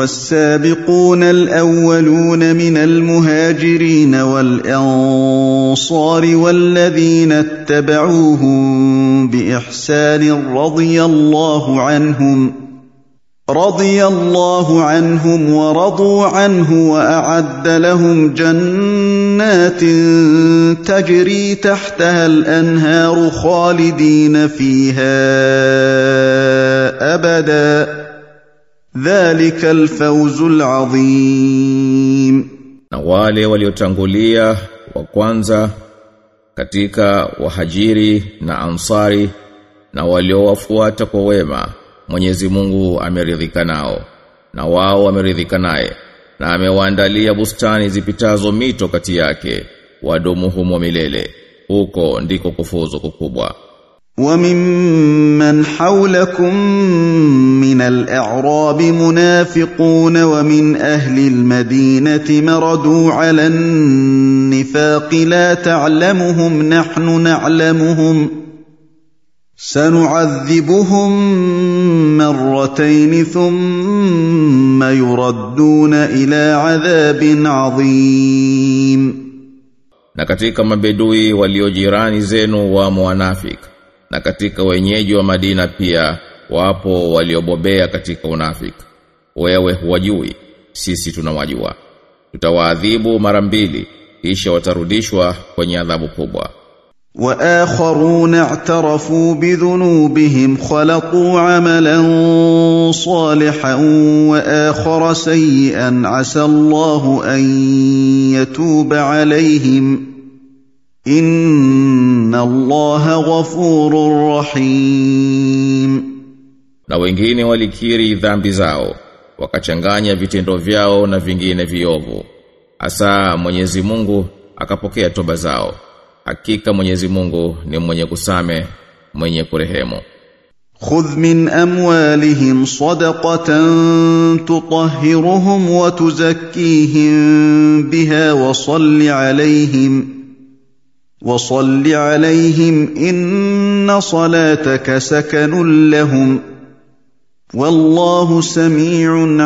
والسابقون الاولون من المهاجرين والانصار والذين اتبعوهم باحسان رضي الله عنهم رضي الله عنهم ورضوا عنه واعد لهم جنات تجري تحتها الانهار خالدين فيها ابدا ذلك الفوز العظيم na wale waliotangulia wa kwanza katika wahajiri na ansari na waliowafuata kwa wema Mwenyezi Mungu ameridhika nao na wao wameridhika naye na amewaandalia bustani zipitazo mito kati yake wadumu humo milele huko ndiko kufuzu kukubwa وممن حولكم من الاعراب منافقون ومن اهل المدينه مردوا على النفاق لا تعلمهم نحن نعلمهم سنعذبهم مرتين ثم يردون الى عذاب عظيم na katika mabedui waliojirani zenu wa wanafik na katika wenyeji wa Madina pia wapo waliobobea katika unafik wewe huwajui sisi tunawajua tutawaadhibu mara mbili kisha watarudishwa kwenye adhabu kubwa واخرون اعترفوا بذنوبهم خلقوا عملا صالحا واخر سيئا عسى الله ان يتوب عليهم ان الله غفور رحيم na wengine walikiri dhambi zao wakachanganya vitendo vyao na vingine viovu asa Mwenyezi Mungu akapokea toba zao hakika Mwenyezi Mungu ni mwenye kusame mwenye kurehemu خذ من اموالهم صدقه تطهرهم وتزكيهم بها وصل عليهم وصل عليهم ان صلاتك سكن لهم والله سميع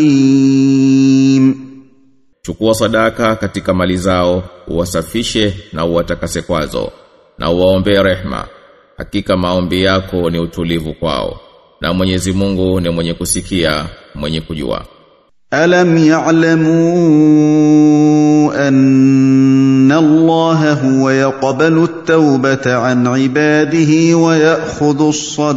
عليم chukua sadaka katika mali zao uwasafishe na uwatakase kwazo na uwaombee rehma hakika maombi yako ni utulivu kwao na Mwenyezi Mungu ni mwenye kusikia mwenye kujua ألم يعلموا أن الله هو يقبل التوبة عن عباده ويأخذ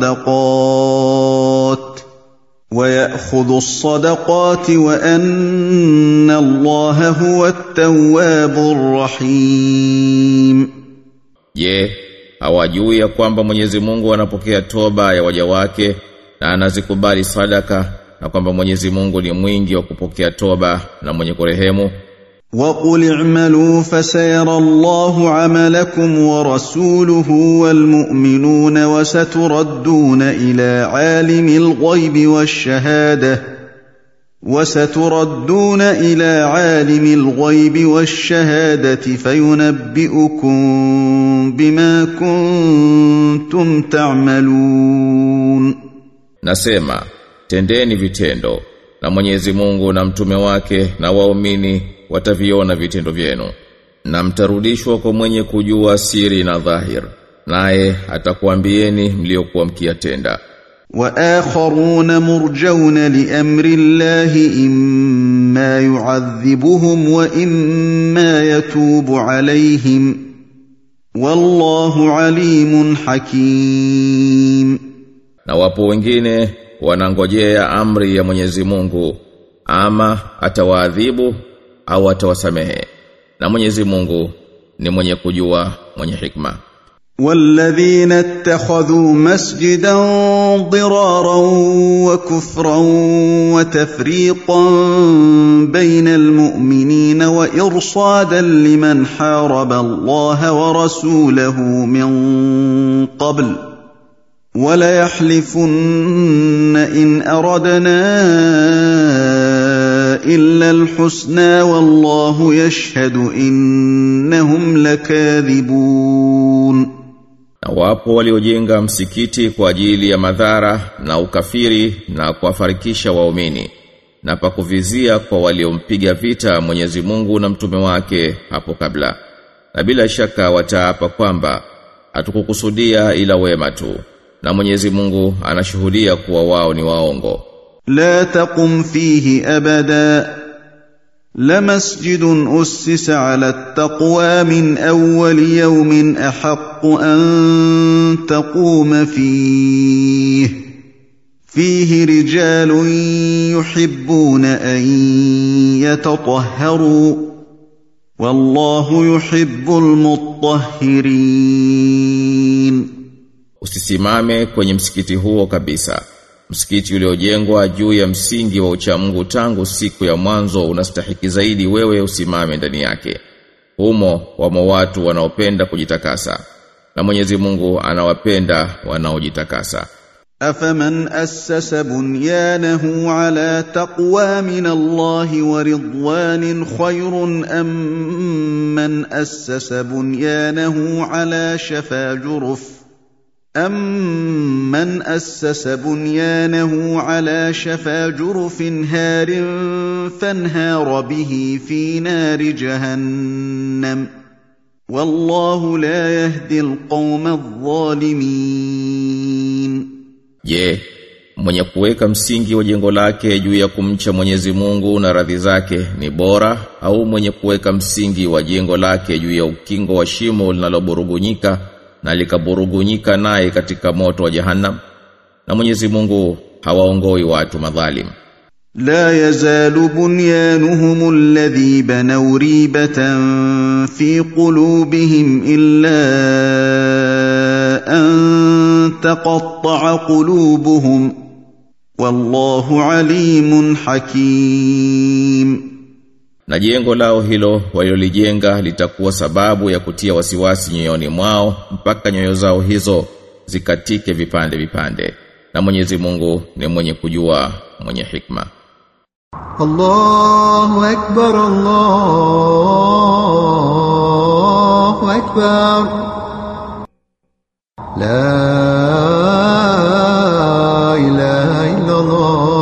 الصدقات ويأخذ الصدقات وأن الله هو التواب الرحيم Je, hawajui ya kwamba Mwenyezi Mungu anapokea toba ya waja wake na anazikubali sadaka na kwamba Mwenyezi Mungu ni mwingi wa kupokea toba na mwenye kurehemu وقل اعملوا فسيرى الله عملكم ورسوله والمؤمنون وستردون الى عالم الغيب والشهاده وستردون الى عالم الغيب والشهاده فينبئكم بما كنتم تعملون Nasema tendeni vitendo na Mwenyezi Mungu na mtume wake na waumini wataviona vitendo vyenu na mtarudishwa kwa mwenye kujua siri na dhahir naye atakuambieni mliokuwa mkiyatenda واخرون مرجون لامر الله اما يعذبهم واما يتوب عليهم والله عليم حكيم na wapo wengine wanangojea amri ya Mwenyezi Mungu ama atawaadhibu au atawasamehe na Mwenyezi Mungu ni mwenye kujua mwenye hikma والذين اتخذوا مسجدا ضرارا وكفرا وتفريقا بين المؤمنين وارصادا لمن حارب الله ورسوله من قبل وليحلفن ان اردنا الا الحسنى والله يشهد انهم لكاذبون na wapo waliojenga msikiti kwa ajili ya madhara na ukafiri na kuwafarikisha waumini na pakuvizia kwa waliompiga vita Mwenyezi Mungu na mtume wake hapo kabla na bila shaka wataapa kwamba hatukukusudia ila wema tu na Mwenyezi Mungu anashuhudia kuwa wao ni waongo لا تقم فيه ابدا لمسجد اسس على التقوى من اول يوم احق ان تقوم فيه فيه رجال يحبون ان يتطهروا والله يحب المطهرين Usisimame kwenye msikiti huo kabisa. Msikiti uliojengwa juu ya msingi wa uchamungu tangu siku ya mwanzo unastahiki zaidi wewe usimame ndani yake. Humo wamo watu wanaopenda kujitakasa. Na Mwenyezi Mungu anawapenda wanaojitakasa. أفمن أسس بنيانه على تقوى من الله ورضوان خير أم من أسس بنيانه على شفا جرف أَمَّنْ أَسَّسَ بُنْيَانَهُ عَلَىٰ شَفَا جُرُفٍ هَارٍ فَانْهَارَ بِهِ فِي نَارِ جَهَنَّمَ ۗ وَاللَّهُ لَا يَهْدِي الْقَوْمَ الظَّالِمِينَ Je, mwenye kuweka msingi wa jengo lake juu ya kumcha Mwenyezi Mungu na radhi zake ni bora au mwenye kuweka msingi wa jengo lake juu ya ukingo wa shimo linaloburugunyika na likaburugunyika naye katika moto wa jahannam na Mwenyezi Mungu hawaongoi watu madhalim لا يزال بنيانهم الذي بنوا ريبة في قلوبهم إلا أن تقطع قلوبهم والله عليم حكيم na jengo lao hilo walilolijenga litakuwa sababu ya kutia wasiwasi nyoyoni mwao mpaka nyoyo zao hizo zikatike vipande vipande na Mwenyezi Mungu ni mwenye kujua mwenye hikma الله أكبر الله أكبر لا إله إلا الله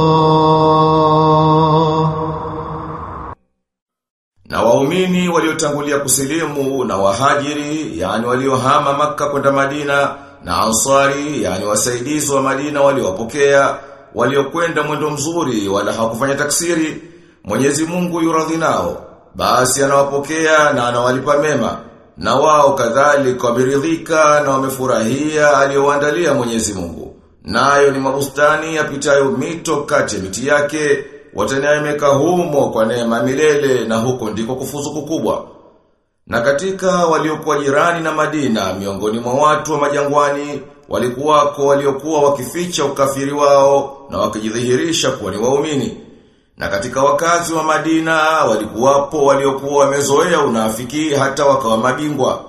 Na waumini waliotangulia kusilimu na wahajiri, yani waliohama maka kwenda Madina, na ansari, yani wasaidizi wa Madina waliowapokea, waliokwenda mwendo mzuri wala hawakufanya taksiri, Mwenyezi Mungu yuradhi nao, basi anawapokea na anawalipa mema. Na wao kadhalika wameridhika na wamefurahia aliyowaandalia Mwenyezi Mungu. Nayo ni mabustani yapitayo mito kati ya miti yake, wataneemeka humo kwa neema milele na huko ndiko kufuzu kukubwa. Na katika waliokuwa jirani na Madina miongoni mwa watu wa majangwani walikuwako waliokuwa wakificha ukafiri wao na wakijidhihirisha kuwa ni waumini. Na katika wakazi wa Madina walikuwapo waliokuwa wamezoea unafiki hata wakawa mabingwa.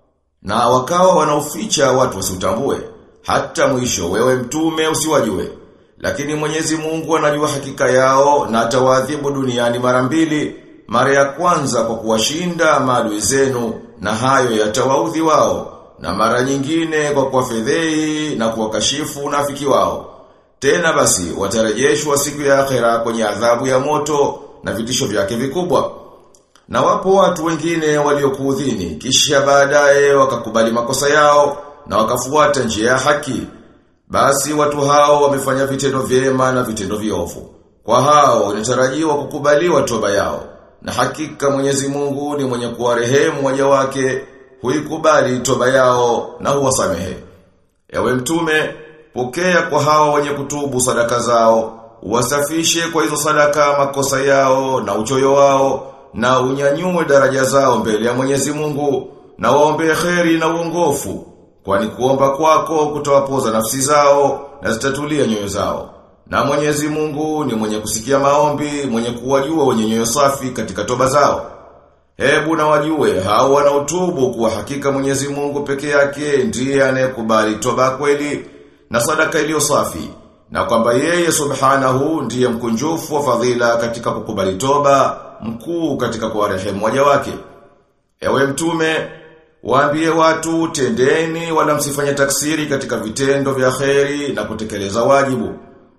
Na wakawa wanaoficha watu wasiutambue hata mwisho wewe mtume usiwajue. Lakini Mwenyezi Mungu anajua hakika yao na atawaadhibu duniani mara mbili, mara ya kwanza kwa kuwashinda maadui zenu na hayo yatawaudhi wao, na mara nyingine kwa kuwafedhei na kuwakashifu unafiki wao. Tena basi watarejeshwa siku ya akhera kwenye adhabu ya moto na vitisho vyake vikubwa. Na wapo watu wengine waliokuudhini kisha baadaye wakakubali makosa yao na wakafuata njia ya haki. Basi watu hao wamefanya vitendo vyema na vitendo viovu. Kwa hao inatarajiwa kukubaliwa toba yao. Na hakika Mwenyezi Mungu ni mwenye kuwarehemu waja wake, huikubali toba yao na huwasamehe. Ewe mtume, pokea kwa hao wenye kutubu sadaka zao, wasafishe kwa hizo sadaka makosa yao na uchoyo wao, na unyanyue daraja zao mbele ya Mwenyezi Mungu, na waombee kheri na uongofu, kwani kuomba kwako kutawapoza nafsi zao na zitatulia nyoyo zao. Na Mwenyezi Mungu ni mwenye kusikia maombi, mwenye kuwajua wenye nyoyo safi katika toba zao. Hebu na wajue hao wanaotubu kuwa hakika Mwenyezi Mungu peke yake ndiye anayekubali toba kweli na sadaka iliyo safi na kwamba yeye subhanahu ndiye mkunjufu wa fadhila katika kukubali toba, mkuu katika kuwarehemu waja wake. Ewe mtume, waambie watu tendeni wala msifanye taksiri katika vitendo vya kheri na kutekeleza wajibu.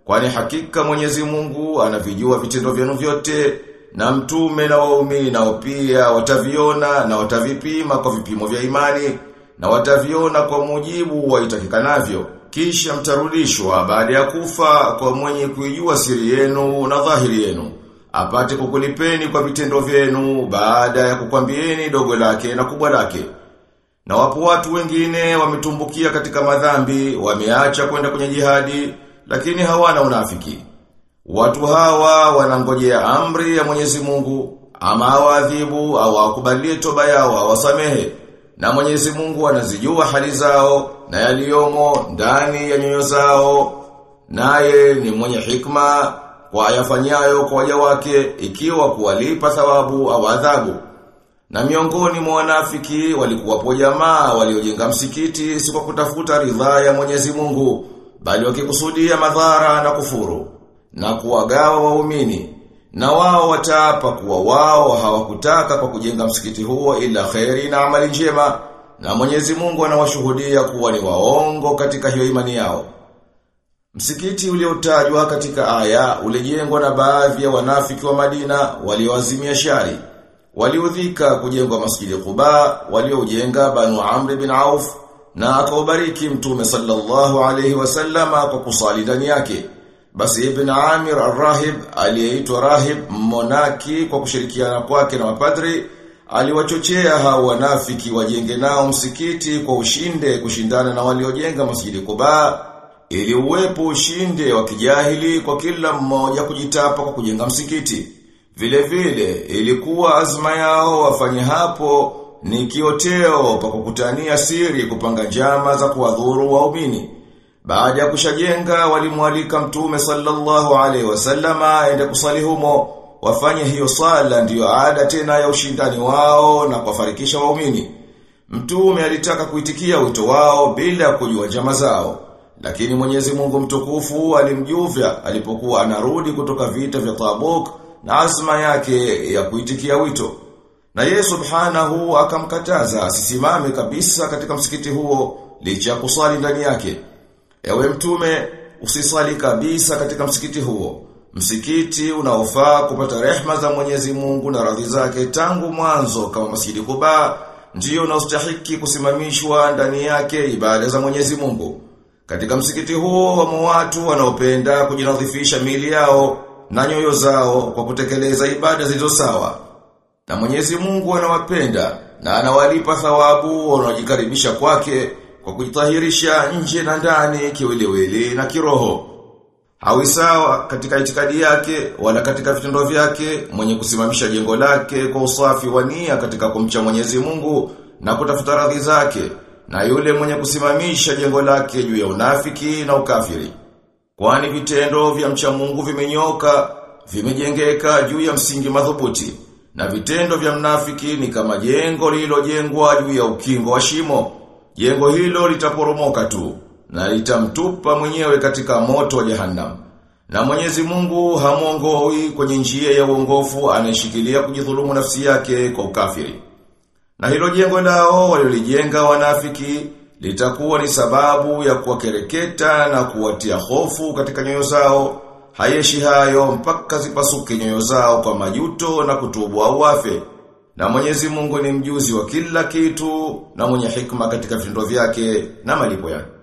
Kwani hakika Mwenyezi Mungu anavijua vitendo vyenu vyote na mtume na waumini nao pia wataviona na watavipima kwa vipimo vya imani na wataviona kwa mujibu wa itakikanavyo kisha mtarudishwa baada ya kufa kwa mwenye kuijua siri yenu na dhahiri yenu apate kukulipeni kwa vitendo vyenu baada ya kukwambieni dogo lake na kubwa lake na wapo watu wengine wametumbukia katika madhambi wameacha kwenda kwenye jihadi lakini hawana unafiki Watu hawa wanangojea amri ya Mwenyezi Mungu ama awadhibu au akubalie toba yao awasamehe. Na Mwenyezi Mungu anazijua hali zao na yaliyomo ndani ya nyoyo zao. Naye ni mwenye hikma kwa ayafanyayo kwa waja wake ikiwa kuwalipa thawabu au adhabu. Na miongoni mwa wanafiki walikuwapo jamaa waliojenga msikiti si kwa kutafuta ridhaa ya Mwenyezi Mungu bali wakikusudia madhara na kufuru na kuwagawa waumini na wao wataapa kuwa wao hawakutaka kwa kujenga msikiti huo ila kheri na amali njema na Mwenyezi Mungu anawashuhudia kuwa ni waongo katika hiyo imani yao. Msikiti uliotajwa katika aya ulijengwa na baadhi ya wanafiki wa Madina walioazimia shari. Waliudhika kujengwa Masjidi Quba walioujenga Banu Amr bin Auf na akaubariki Mtume sallallahu alayhi wasallama kwa kusali ndani yake. Basi Ibn Amir al-Rahib aliyeitwa Rahib Monaki kwa kushirikiana kwake na mapadri aliwachochea hao wanafiki wajenge nao msikiti kwa ushinde kushindana na waliojenga Masjidi Quba ili uwepo ushinde wa kijahili kwa kila mmoja kujitapa kwa kujenga msikiti. Vile vile ilikuwa azma yao wafanye hapo ni kioteo pa kukutania siri kupanga njama za kuwadhuru waumini. Baada ya kushajenga walimwalika mtume sallallahu alaihi wasallama aende kusali humo wafanye hiyo sala ndiyo ada tena ya ushindani wao na kuwafarikisha waumini. Mtume alitaka kuitikia wito wao bila kujua njama zao. Lakini Mwenyezi Mungu mtukufu alimjuvya alipokuwa anarudi kutoka vita vya Tabuk na azma yake ya kuitikia wito. Na yeye subhanahu akamkataza asisimame kabisa katika msikiti huo licha ya kusali ndani yake. Ewe mtume, usisali kabisa katika msikiti huo. Msikiti unaofaa kupata rehma za Mwenyezi Mungu na radhi zake tangu mwanzo kama Masjidi Quba ndio unaostahiki kusimamishwa ndani yake ibada za Mwenyezi Mungu. Katika msikiti huo wamo watu wanaopenda kujinadhifisha mili yao na nyoyo zao kwa kutekeleza ibada zilizo sawa. Na Mwenyezi Mungu anawapenda na anawalipa thawabu wanaojikaribisha kwake kwa kujitahirisha nje na ndani kiwiliwili na kiroho. Hawi sawa katika itikadi yake wala katika vitendo vyake mwenye kusimamisha jengo lake kwa usafi wa nia katika kumcha Mwenyezi Mungu na kutafuta radhi zake na yule mwenye kusimamisha jengo lake juu ya unafiki na ukafiri. Kwani vitendo vya mcha Mungu vimenyoka, vimejengeka juu ya msingi madhubuti na vitendo vya mnafiki ni kama jengo lililojengwa juu ya ukingo wa shimo. Jengo hilo litaporomoka tu na litamtupa mwenyewe katika moto wa jehanamu. Na Mwenyezi Mungu hamuongoi kwenye njia ya uongofu anayeshikilia kujidhulumu nafsi yake kwa ukafiri. Na hilo jengo lao walilijenga wanafiki litakuwa ni sababu ya kuwakereketa na kuwatia hofu katika nyoyo zao. Hayeshi hayo mpaka zipasuke nyoyo zao kwa majuto na kutubu au wafe. Na Mwenyezi Mungu ni mjuzi wa kila kitu na mwenye hikma katika vitendo vyake na malipo yake.